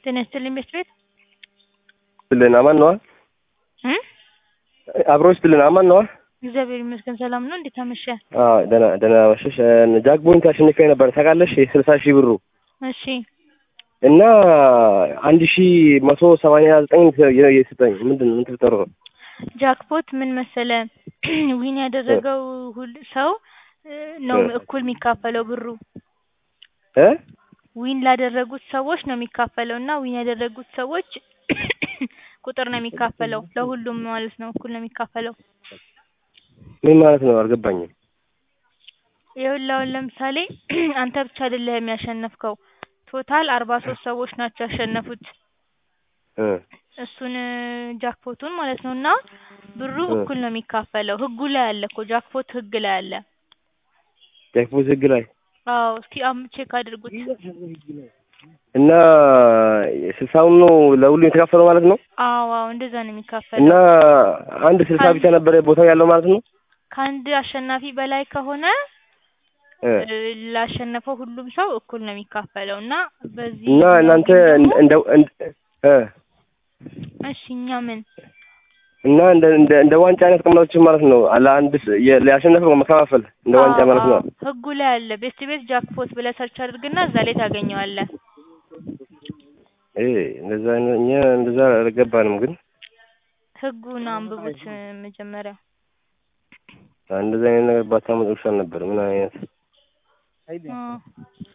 ጤና ይስጥልኝ ቤት ቤት ብልን አማን ነዋ። እ አብሮች ብልን አማን ነዋ። እግዚአብሔር ይመስገን ሰላም ነው። እንዴት አመሸ? አዎ ደህና ደህና መሸሽ። ጃክ ቦይንት አሸንፌ ነበር ታውቃለሽ? የስልሳ ሺህ ብሩ እሺ እና አንድ ሺህ መቶ ሰማንያ ዘጠኝ የሰጠኝ ምንድን ነው ምን ተፈጠረ ነው? ጃክፖት ምን መሰለ ዊን ያደረገው ሁል ሰው እ ነው እኩል የሚካፈለው ብሩ እ ዊን ላደረጉት ሰዎች ነው የሚካፈለው እና ዊን ያደረጉት ሰዎች ቁጥር ነው የሚካፈለው ለሁሉም ማለት ነው እኩል ነው የሚካፈለው። ምን ማለት ነው አልገባኝም። ይኸውልህ አሁን ለምሳሌ አንተ ብቻ አይደለህም ያሸነፍከው ቶታል አርባ ሶስት ሰዎች ናቸው ያሸነፉት እ እሱን ጃክፖቱን ማለት ነው እና ብሩ እ እኩል ነው የሚካፈለው ህጉ ላይ አለ እኮ ጃክፖት ህግ ላይ አለ። ጃክፖት ህግ ላይ አዎ እስኪ አም ቼክ አድርጉት። እና ስልሳውን ነው ለሁሉም የተካፈለው ማለት ነው። አዎ አዎ እንደዛ ነው እና የሚካፈለው። አንድ ስልሳ ብቻ ነበረ ቦታው ያለው ማለት ነው። ከአንድ አሸናፊ በላይ ከሆነ እ እ ላሸነፈው ሁሉም ሰው እኩል ነው የሚካፈለው እና በዚህ እና እናንተ ደግሞ እንደ እንደ እ እሺ እኛ ምን እና እንደ እንደ እንደ ዋንጫ አይነት ቀመራችሁ ማለት ነው። ለአንድ ስ- የ- ሊያሸነፈው መከፋፈል እንደ ዋንጫ አዎ ማለት ነው። አዎ ህጉ ላይ አለ። ቤስት ቤት ጃክፖት ብለህ ሰርች አድርግና እዛ ላይ ታገኘዋለህ። እ እንደዛ አይነት እኛ እንደዛ አልገባንም ግን ህጉን አንብቡት መጀመሪያ። እንደዛ አይነት ነገር ባታመጡ ይሻል ነበር። ምን አይነት አዎ